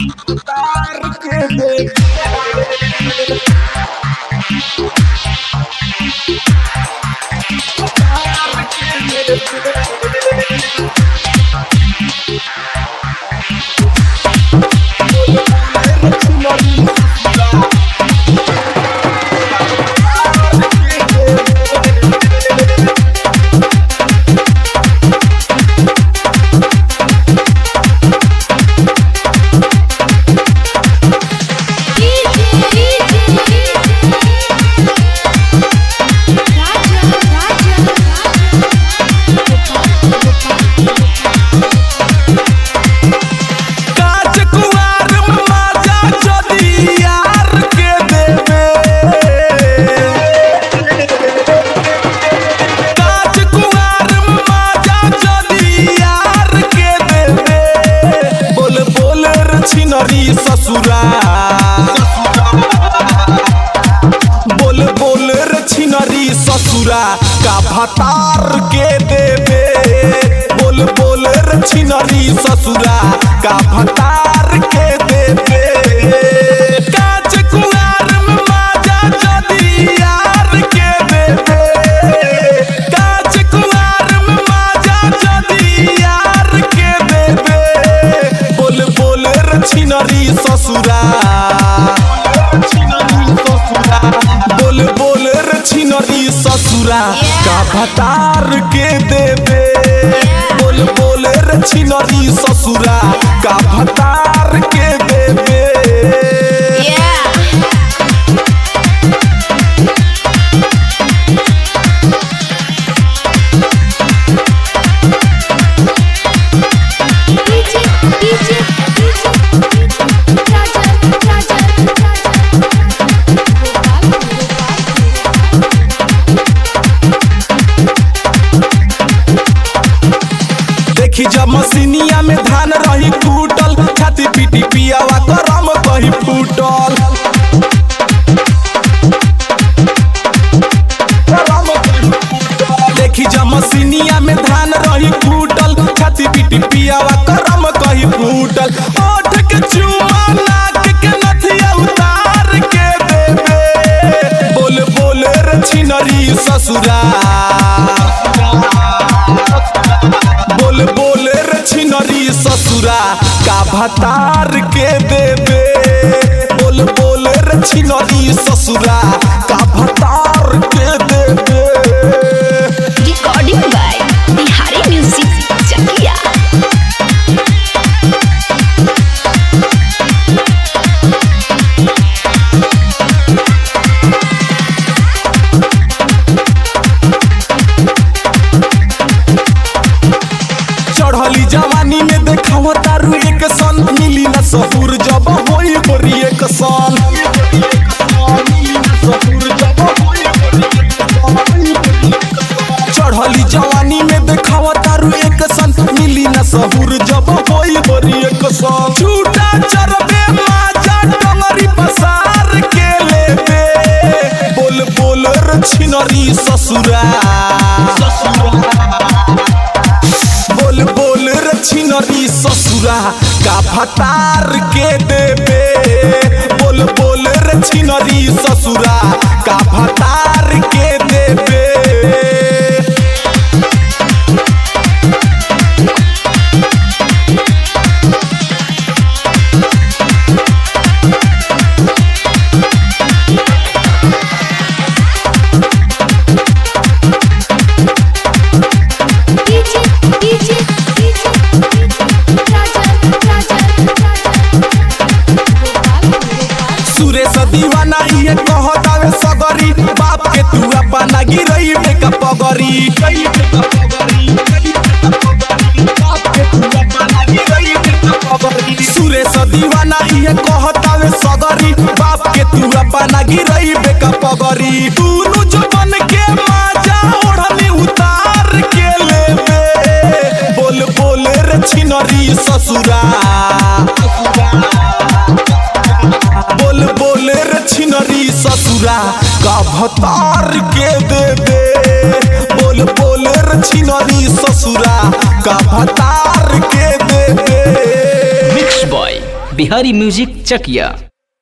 काच कुंवार माजा जदी यार के देवे काच कुंवार माजा जदी यार के देवे बोल बोल रे छिनरी ससुरा बोल बोल रे छिनरी ससुरा का भतार के देवे बोल बोल रे छिनरी ससुरा का भतार के देवे काच कुंवार में माजा जदी यार के देवे काच कुंवार में माजा जदी यार के देवे बोल बोल रे छिनरी ससुरा बोल बोल रे छिनरी ससुरा का भतार के देवे बोल बोल रे छिनरी ससुरा का भतार के देवे देखी जब मसीनिया में धान रही टूटल छाती पीटी पियावा करम कही फूटल देखी जब मसीनिया में धान रही टूटल छाती पीटी पियावा करम कही फूटल ओठ के चुमा नाक के नथिया उतार के देवे बोल बोल रे छिनरी ससुरा बोल बोल रे छिनरी ससुरा का भतार के देवे बोल बोल रे छिनरी ससुरा का भतार के देवे recording by Bihari music Chakiya चढ़ली जवानी में देखाव तारू एक सन मिली न सहूर जब होई बरी एक सन चढ़ली जवानी में देखाव तारू एक सन मिली न सहूर जब होई बरी एक सन झूठा चरबे माजा डंगरी पसार के लेबे बोल बोल रे छिनरी ससुरा बोल बोल रे छिनरी ससुरा का भतार के देवे बोल बोल रे छिनरी ससुरा का भतार के देवे DJ DJ DJ Rajan Rajan Suresh Deewana इहे कहतावे सगरी बाप के तू अपना गिरई में का पगरी सुरेश दीवाना इहे कहतावे सगरी बाप के तू अपना गिरई में का पगरी तूनु जो बन के माजा ओढ़नी उतार के लेवे बोल बोल रे छिनरी ससुरा बोल बोल रे छिनरी ससुरा का भतार के देवे बोल बोल रे छिनरी ससुरा का भतार के देवे mix by Bihari music Chakiya